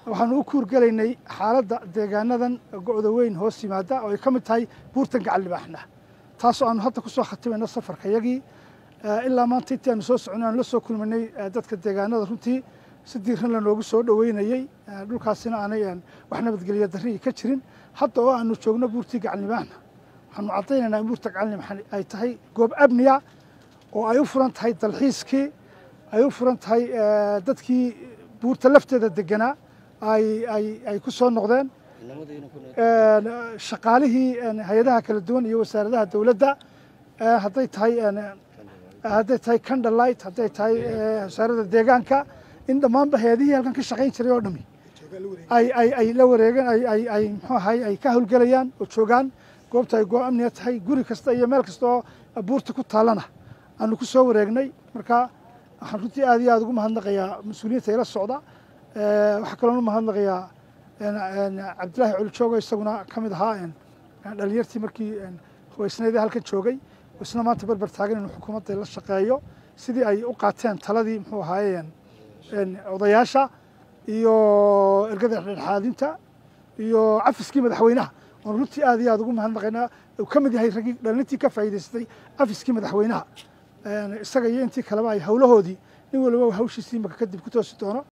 waxaanu u kuurgelaynay xaaladda deegaanadan go'da weyn hoos yimaada oo ay ka mid tahay buurtan gacan libaaxna taasoo aanu hadda ku soo khatimayno safarkayagii ilaa maanta intii aanu soo soconay aanu la soo kulminay dadka deegaanada runtii si diiran lanoogu soo dhoweynayey dhulkaasina aanay wax nabadgelya darri ka jirin hadda oo aanu joogno buurtii gacan libaaxna waxaanu caddaynaynaa in buurta gacan libaax ay tahay goob amniya oo ay u furan tahay dalxiiskii ay u furan tahay dadkii buurta lafteeda deganaa ay ku soo noqdeen shaqaalihii hay-adaha kala duwan iyo wasaaradaha dowladda hadday tahay hadday tahay candlelight hadday tahay wasaaradda deegaanka in dhammaanba hay-adihii halkan ka shaqayn jiray oo dhami ay la wareegeen ay muxuu ahay ay ka howlgelayaan oo joogaan goobta ay goob amniga tahay guri kasta iyo meel kasta oo buurta ku taallana aanu ku soo wareegnay marka waxaan runtii aad iyo aad ugu mahadnaqayaa mas-uuliyiinta ila socda waxaa kaloon u mahadnaqayaa cabdillaahi colijoogo isaguna ka mid ahaa dhalinyartii markii hubaysnaydee halkan joogay isna maanta berber taagan inuu xukuumadda la shaqeeyo sidii ay u qaateen taladii muxuu ahaaye odayaasha iyo ergada dhexdhexaadinta iyo cafiskii madaxweynaha oon runtii aad iyo aad ugu mahadnaqaynaa uu ka mid yahay raggii dhalintii ka faa'iidaystay cafiskii madaxweynaha isaga iyo intii kaleba ay howlahoodii nin waliba hawshiisii imaka kadib ku toosi doono